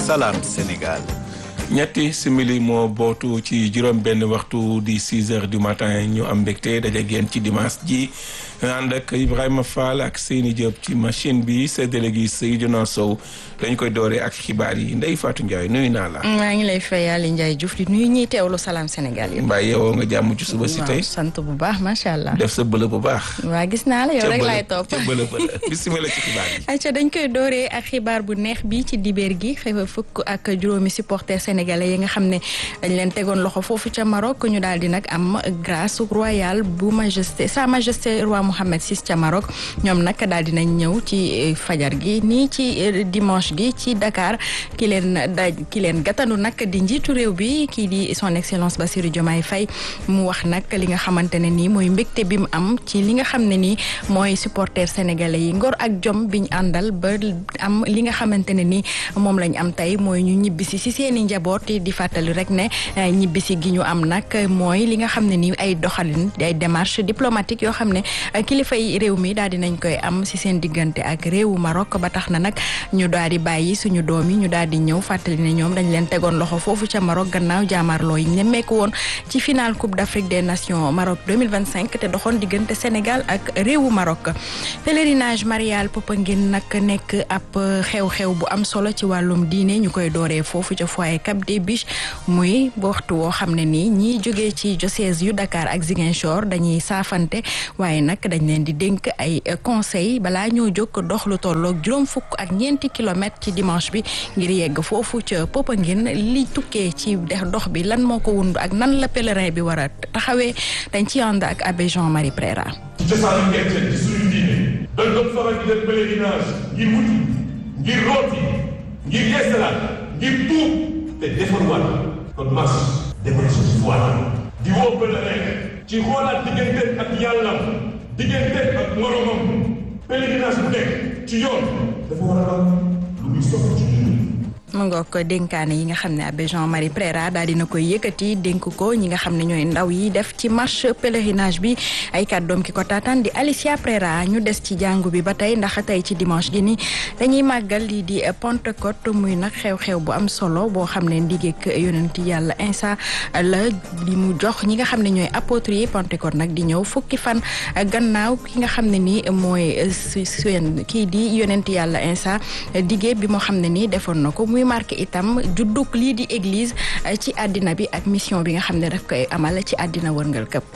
Salam Sénégal. ñetti simili moo bootu ci juróom benn waxtu di 6 heures du matin ñu am mbégte daje génn ci dimanche ji ànd ak Ibrahima Fall ak Seyni Diop ci machine bi séddale gi Seydina Sow dañ koy dooree ak xibaar yi Ndeye Fatou Ndiaye nuyu naa la. maa ngi lay fay Aliou Ndiaye Diouf di nuyu ñuy teewlu Salam Sénégal yi. mbaa yeewoo nga jàmm ci suba si tey. sant bu baax macha allah. def sa bële bu baax. waa gis naa la yow rek laay topp ca bële bële bisimilah ci xibaar yi. ayca dañ koy dooree ak xibaar bu neex bi ci dibeer gi xëy fukk ak juróomi supporters sénégalais yi nga xam ne dañ leen tegoon loxo foofu ca Maroc ñu daal di nag am grâce royale bu majesté sa majesté roi Mohammed VI ca Maroc ñoom nag daal di nañ ñëw ci fajar gi nii ci dimanche gi ci Dakar ki leen daj ki leen gàttandu nag di njiitu réew bi kii di son excellence Bassirou Diomaye Faye mu wax nag li nga xamante ne nii mooy mbégte bi mu am ci li nga xam ne nii mooy supporters sénégalais yi ngor ak jom biñ àndal ba am li nga xamante ne nii moom lañ am tey mooy ñu ñibbisi si seen i njaboot di fàttali rek ne ñibbisi gi ñu am nag mooy li nga xam ne nii ay doxalin ay démarche diplomatique yoo xam ne kilifa yi réew mi daal di nañ koy am si seen diggante ak réewu Maroc ba tax na nag ñu daal di bàyyi suñu doom yi ñu daal di ñëw fàttali ne ñoom dañ leen tegoon loxo foofu ca Maroc gannaaw jaamarloo yi nemmeeku woon ci final Coupe d'Afrique des Nations Maroc 2025 te doxoon diggante Sénégal ak réewu Maroc pèlerinage marial Popenguine nag nekk ab xew-xew bu am solo ci wàllum diine ñu koy dooree foofu ca foyer Cap des Biches muy waxtu woo xam ne nii ñiy jógee ci diocèse yu Dakar ak Ziguinchor dañuy saafante waaye nag dañ leen di dénk ay conseil balaa ñoo jóg dox lu tolloog juróom fukk ak ñeenti kilomètres ci dimanche bi ngir yegg foofu ca Popenguine li tukkee ci dox bi lan moo ko wund ak nan la pèlerin bi war a taxawee dañ ci ànd ak abbé Jean-Marie Préra ci cosaanu gerte ci suñu diine dañ doon faral di def pèlerinage ngir wuti ngir rooti ngir yeesalaat ngir tuub te defarwaat kon mas demal suñu waat di woo pèlerin ci xoolaat diggante ak yàlla diggante ak moromam pèlerinage bu nekk ci yoon dafa war a am lu muy soxla ci ñun mu ngoog dénkaane yi nga xam ne abbé Jean-Marie Préra daal dina koy yëkkati dénk ko ñi nga xam ne ñooy ndaw yi def ci marche pèlerinage bi ay kàddoom ki ko taataan di Alicia Préra ñu des ci jàngu bi ba tey ndax tey ci dimanche gi ni dañuy màggal lii di Pentecôte muy nag xew-xew bu am solo boo xam ne ndigeek yonent yàlla Insa la li mu jox ñi nga xam ne ñooy apôtres yi Pentecôte nag di ñëw fukki fan gannaaw ki nga xam ne ni mooy suen kii di yonent yàlla Insa digee bi moo xam ne nii defoon na ko muy marqué itam juddug lii di église ci àddina bi ak mission bi nga xam ne daf koy amal ci àddina wërngal këpp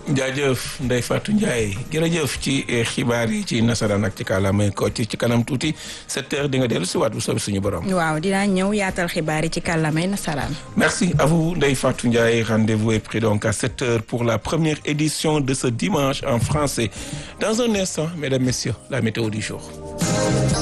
jaajëf Ndeye Fatou Ndiaye jërëjëf ci xibaar yi ci nasaraan ak ci kàllaamay ko ci kanam tuuti sept heures di nga dellu si waat bu soobee suñu borom. waaw dinaa ñëw yaatal xibaar yi ci kàllaamay nasaraan. merci à vous Ndeye Fatou Ndiaye rendez-vous est pris donc à sept heures pour la première édition de ce dimanche en français dans un instant mesdames messieurs la météo du jour.